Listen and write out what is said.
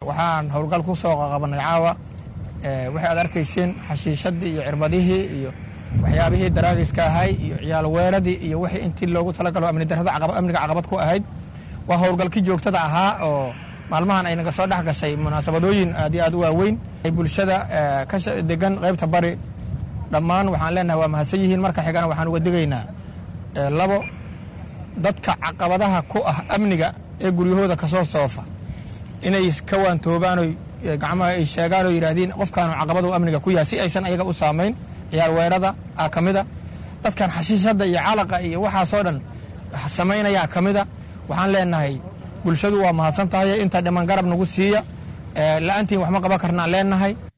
waxaan howlgal ku soo qabanay caawa waxay aad arkayseen xashiishadii iyo cirbadihii iyo waxyaabihii daraagiska ahay iyo ciyaal weeradii iyo wixii intii loogu talagalo amni darada amniga caqabad ku ahayd waa howlgalkii joogtada ahaa oo maalmahan ay naga soo dhex gashay munaasabadooyin aad iyo aad u waaweyn bulshada ka degan qaybta bari dhammaan waxaan leenahay waa mahadsan yihiin marka xigana waxaan uga digaynaa labo dadka caqabadaha ku ah amniga ee guryahooda kasoo soofa inay ka waantoobaano gacmaha ay sheegaan oo yidhaahdeen qofkaanu caqabadu amniga ku yahay si aysan ayaga u saamayn ciyaal weerada a ka mida dadkan xashiishadda iyo calaqa iyo waxaasoo dhan samaynayaa ka mida waxaan leenahay bulshadu waa mahadsan tahay inta dhiman garab nagu siiya la'aantiin wax ma qaban karnaan leenahay